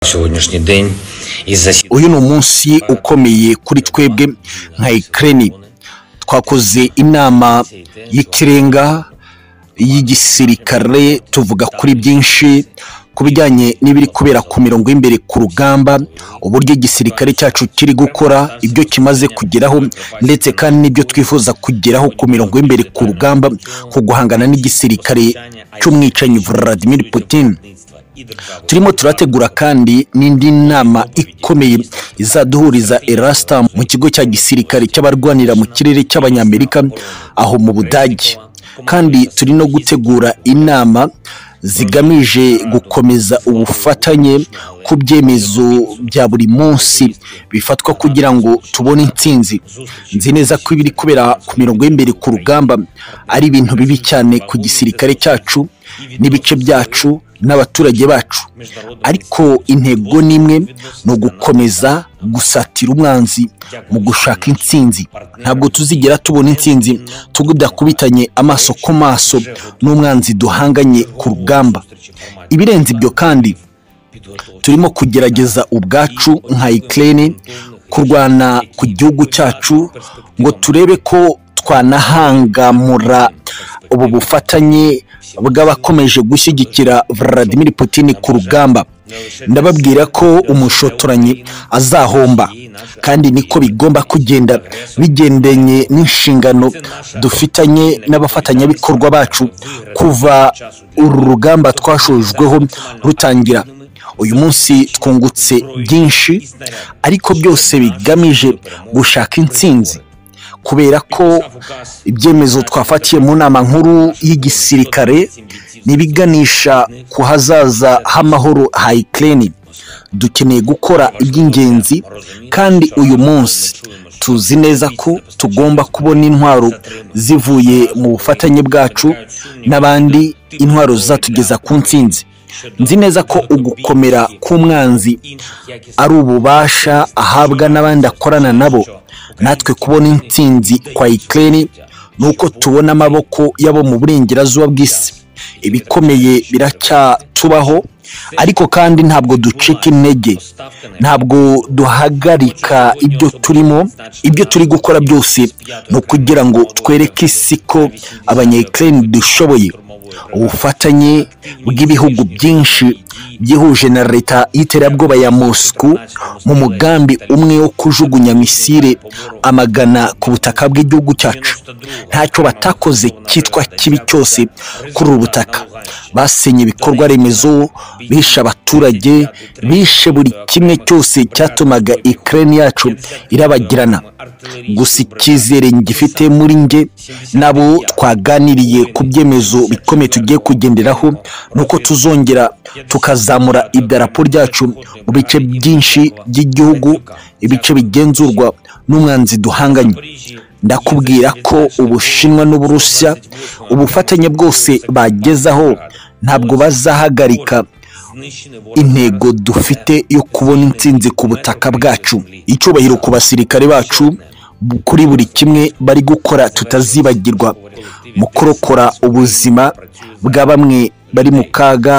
сегодняшний день из заседания uyu ni umunsi ukomeye kuri twebwe nka ikireni twakoze inama y'ikirenga y'igisirikare tuvuga kuri byinshi ku bijyanye n'ibiri kubera ku mirongo y'imbere ku rugamba uburyo igisirikare cyacu kiri gukora ibyo kimaze kugeraho ndetse kandi n'ibyo twifuza kugeraho ku mirongo y'imbere ku rugamba ku guhangana n'igisirikare cy'umwicanyi Vladimir Putin turimo turategura kandi n'indi nama ikomeye izaduhuriza erasita mu kigo cya gisirikare cy'abarwanira mu kirere cy'abanyamerika aho mu budage kandi turi no gutegura inama zigamije gukomeza ubufatanye ku byemezo bya buri munsi bifatwa kugira ngo tubone intsinzi nzi neza ko ibiri kubera ku mirongo y'imbere ku rugamba ari ibintu bibi cyane ku gisirikare cyacu n'ibice byacu n'abaturage bacu ariko intego ni imwe ni ugukomeza gusatira umwanzi mu gushaka intsinzi ntabwo tuzigera tubona intsinzi tudakubitanye amaso ku maso n'umwanzi duhanganye ku rugamba ibirenze ibyo kandi turimo kugerageza ubwacu nka ikirere kurwana ku gihugu cyacu ngo turebe ko twanahangamura ubu bufatanye bw'abakomeje gushyigikira Vladimir Putin ku rugamba ndababwira ko umushotoranyi azahomba kandi niko bigomba kugenda bigendanye n'inshingano dufitanye n'abafatanyabikorwa bacu kuva uru rugamba twashojweho rutangira uyu munsi twungutse byinshi ariko byose bigamije gushaka intsinzi kubera ko ibyemezo twafatiye mu nama nkuru y'igisirikare ntibiganisha ku hazaza h'amahoro ha ikirere dukeneye gukora iby'ingenzi kandi uyu munsi tuzi neza ko tugomba kubona intwaro zivuye mu bufatanye bwacu n'abandi intwaro zizatugeza ku ntsinzi nzi neza ko ugukomera k'umwanzi ari ububasha ahabwa n'abandi akorana nabo natwe kubona intsinzi kwa ikirere ni uko tubona amaboko y'abo mu burengerazuba bw'isi ibikomeye biracyatubaho ariko kandi ntabwo ducika intege ntabwo duhagarika ibyo turimo ibyo turi gukora byose ni ukugira ngo twereke isi ko abanyayikirere dushoboye ubufatanye bw'ibihugu byinshi byihuje na leta y'iterabwoba ya mosiko mu mugambi umwe wo kujugunya misire amagana ku butaka bw'igihugu cyacu ntacyo batakoze cyitwa kibi cyose kuri ubu butaka basenye ibikorwa remezo bishe abaturage bishe buri kimwe cyose cyatumaga ikirere yacu irabagirana gusa icyizere gifite muri nge nabo twaganiriye ku byemezo bikomeye tugiye kugenderaho ni uko tuzongera tukazamura idarapo ryacu mu bice byinshi by'igihugu ibice bigenzurwa n'umwanzi duhanganye ndakubwira ko ubushinwa n'uburusiya ubufatanye bwose bagezaho ntabwo bazahagarika intego dufite yo kubona intsinzi ku butaka bwacu icyubahiro ku basirikare bacu kuri buri kimwe bari gukora tutazibagirwa mu kurokora ubuzima bwa bamwe bari mu kaga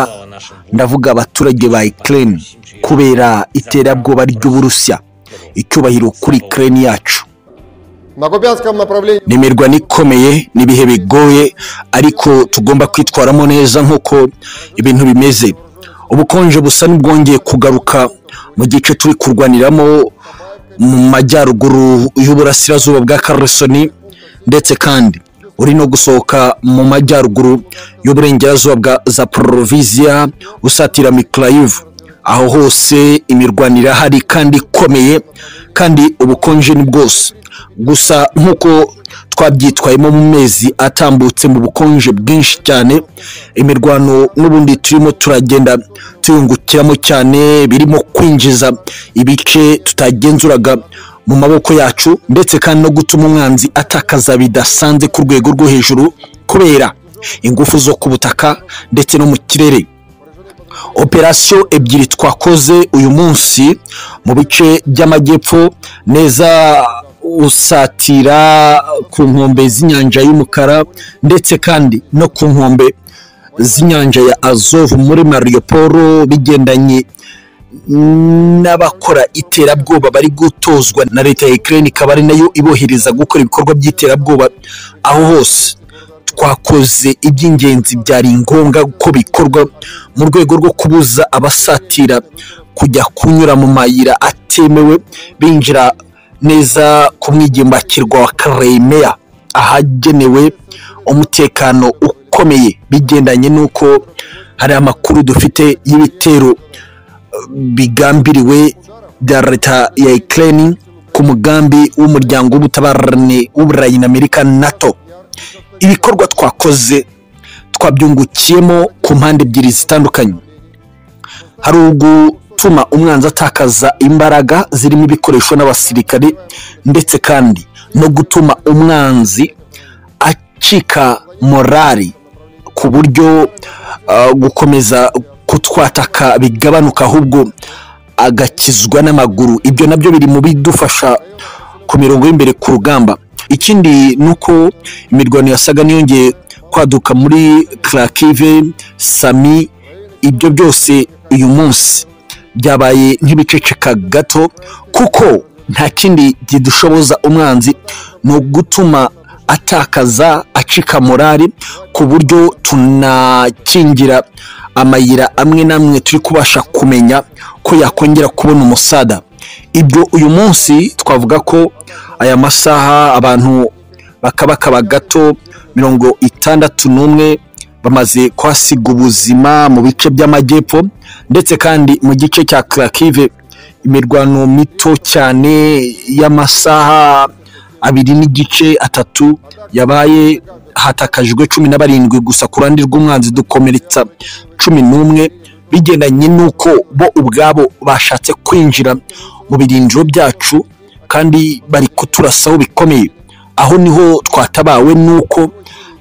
ndavuga abaturage ba ikirere kubera iterabwoba ry'uburusiya icyubahiro kuri ikirere yacu nimirwa n'ikomeye n'ibihe bigoye ariko tugomba kwitwaramo neza nk'uko ibintu bimeze ubukonje busa n'ubwongeye kugaruka mu gice turi kurwaniramo mu majyaruguru y'uburasirazuba bwa karusoni ndetse kandi uri no gusohoka mu majyaruguru y'uburengerazuba bwa za poroviziya usatira mikarayivu aho hose imirwanire hari kandi ikomeye kandi ubukonje ni bwose gusa nk'uko twabyitwayemo mu mezi atambutse mu bukonje bwinshi cyane imirwano n'ubundi turimo turagenda tuyungukiramo cyane birimo kwinjiza ibice tutagenzuraga mu maboko yacu ndetse kandi no gutuma umwanzi atakaza bidasanze ku rwego rwo hejuru kubera ingufu zo ku butaka ndetse no mu kirere operasiyo ebyiri twakoze uyu munsi mu bice by'amajyepfo neza usatira ku nkombe z'inyanja y'umukara ndetse kandi no ku nkombe z'inyanja ya azovu muri mariyoporo bigendanye n'abakora iterabwoba bari gutozwa na leta ya Ukraine ikaba ari nayo ibohereza gukora ibikorwa by'iterabwoba aho hose twakoze iby'ingenzi byari ngombwa ko bikorwa mu rwego rwo kubuza abasatira kujya kunyura mu mayira atemewe binjira neza ku mwigimbakirwa wa Crimea ahagenewe umutekano ukomeye bigendanye n'uko hari amakuru dufite y'ibitero bigambiriwe bya leta ya Ukraine ku mugambi w'umuryango w'ubutabarane w'uburayi na Amerika NATO ibikorwa twakoze twabyungukiyemo ku mpande ebyiri zitandukanye hari ugutuma umwanzi atakaza imbaraga zirimo ibikoresho n'abasirikare ndetse kandi no gutuma umwanzi acika morali ku buryo ah, gukomeza kutwataka bigabanuka ahubwo agakizwa n'amaguru ibyo nabyo biri mu bidufasha ku mirongo y'imbere ku rugamba ikindi ni uko imirwano yasaga n'iyongeye kwaduka muri Kharkiv, Sami ibyo byose uyu munsi byabaye nk'ibiceceka gato kuko nta kindi kidushoboza umwanzi ni ugutuma atakaza acika morali ku buryo tunakingira amayira amwe n'amwe turi kubasha kumenya ko yakongera kubona umusada ibyo uyu munsi twavuga ko aya masaha abantu bakabakaba gato mirongo itandatu n'umwe bamaze kuhasiga ubuzima mu bice by'amajyepfo ndetse kandi mu gice cya Kharkiv imirwano mito cyane y'amasaha abiri n'igice atatu yabaye hatakajwe cumi na barindwi gusa ku ruhande rw'umwanzi dukomeretsa cumi n'umwe bigendanye n'uko bo ubwabo bashatse kwinjira mu birindiro byacu kandi bari kuturasaho bikomeye aho niho twatabawe n'uko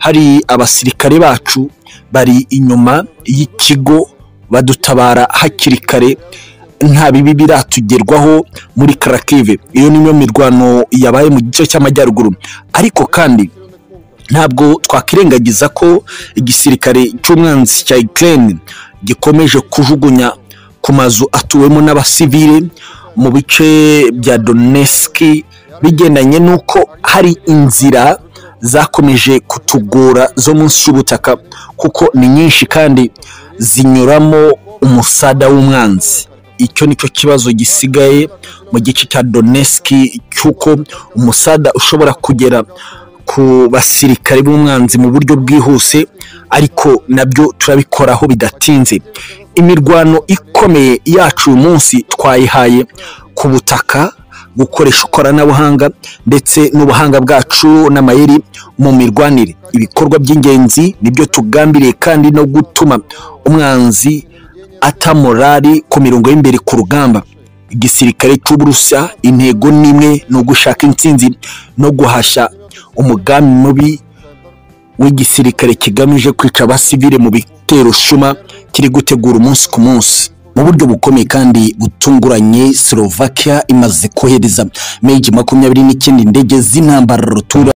hari abasirikare bacu bari inyuma y'ikigo badutabara hakiri kare nta bibi biratugerwaho muri Kharkiv iyo niyo mirwano yabaye mu gice cy'amajyaruguru ariko kandi ntabwo twakwirengagiza ko igisirikare cy'umwanzi cya Ukraine gikomeje kujugunya ku mazu atuwemo n'abasivile mu bice bya Donetsk bigendanye n'uko hari inzira zakomeje kutugora zo munsi y'ubutaka kuko ni nyinshi kandi zinyuramo umusada w'umwanzi icyo nicyo kibazo gisigaye mu gice cya Donetsk cy'uko umusada ushobora kugera ku basirikare b'umwanzi mu buryo bwihuse ariko nabyo turabikoraho bidatinze imirwano ikomeye yacu uyu munsi twayihaye ku butaka gukoresha ikoranabuhanga ndetse n'ubuhanga bwacu n'amayeri mu mirwanire ibikorwa by'ingenzi nibyo tugambiriye kandi no gutuma umwanzi atamorari ku mirongo y'imbere ku rugamba igisirikare cy'uburusa intego n'imwe ni ugushaka intsinzi no guhashya umugambi mubi w'igisirikare kigamije kwica abasivile mu bitero shuma kiri gutegura umunsi ku munsi mu buryo bukomeye kandi butunguranye Slovakia imaze kohereza megi makumyabiri n'icyenda indege z'intambara rutura